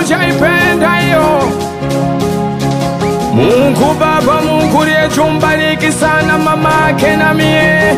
ujaipenda hiyo Mungu Baba, Mungu liyetumbariki sana mama yake na mie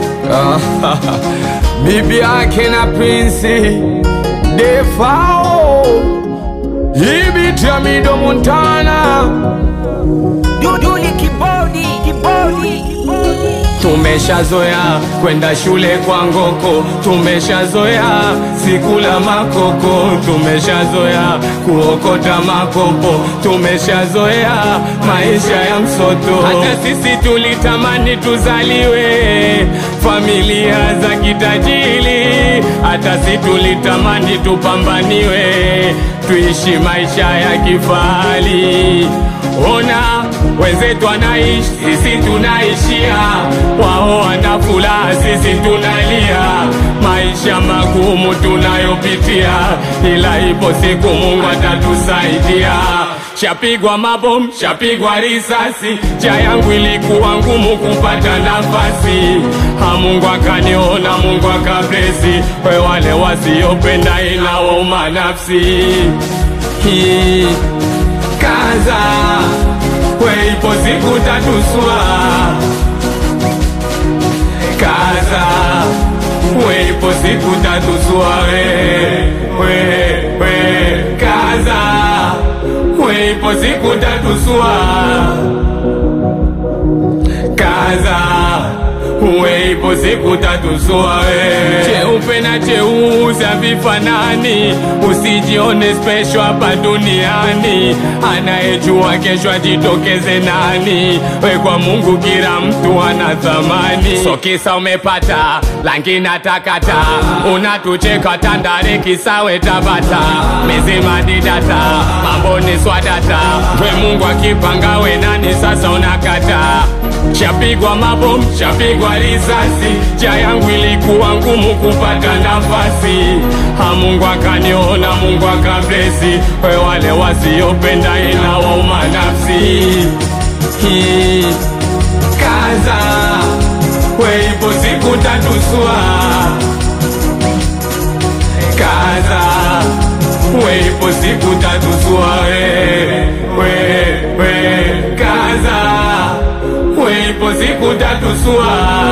bibi yake na Prince Defao Ibitamido Montana Duduli kibodi kibodi Tumeshazoea kwenda shule kwa ngoko, tumeshazoea sikula makoko, tumeshazoea kuokota makopo, tumeshazoea maisha ya msoto. Hata sisi tulitamani tuzaliwe familia za kitajiri, hata sisi tulitamani tupambaniwe, tuishi maisha ya kifahari. Ona wenzetu wanaishi, sisi tunaishia, wao wana furaha, sisi tunalia. Maisha magumu tunayopitia, ila ipo siku Mungu atatusaidia. Shapigwa mabomu, shapigwa risasi, cha yangu ilikuwa ngumu kupata nafasi. Ha, Mungu akaniona, Mungu akablesi, we wale wasiopenda inawauma nafsi hii kaza we ipo siku tatuswa kaza we ipo siku tatuswa we we we kaza we ipo siku tatuswa kaza we ipo siku tatuswa we cheupe na cheusi havifanani usijione special hapa duniani anayejua kesho ajitokeze nani we kwa mungu kila mtu ana thamani so kisa umepata langi na takata unatucheka tandare kisawe tabata mizima didata mambo ni swadata we mungu akipanga we nani sasa unakata Shapigwa mabomu, shapigwa risasi, cha yangu ilikuwa ngumu kupata nafasi. Ha, Mungu akaniona, Mungu akablesi, we wale wasiopenda inawauma nafsi. Hii, Kaza, we ipo siku tatuswa. Kaza, we ipo siku tatuswa, we, we, we, kaza we ipo siku tatusua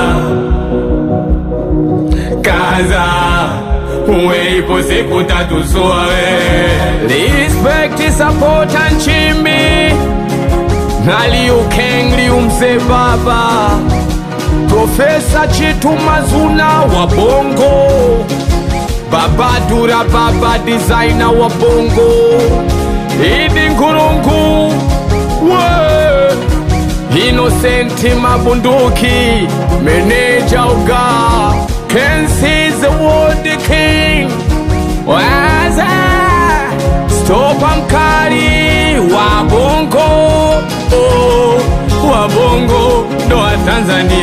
kaza we ipo siku tatusua we respect support and chimbi na Liu Kang Liu mzee baba Profesa Chitu Mazuna wa Bongo Baba Dura Baba designer wa Bongo Idi Nkurungu we Innocent Mabunduki, Meneja Uga, Kensi the World King, Waza, Stopa Mkali, Wabongo, oh, Wabongo, ndo wa Tanzania.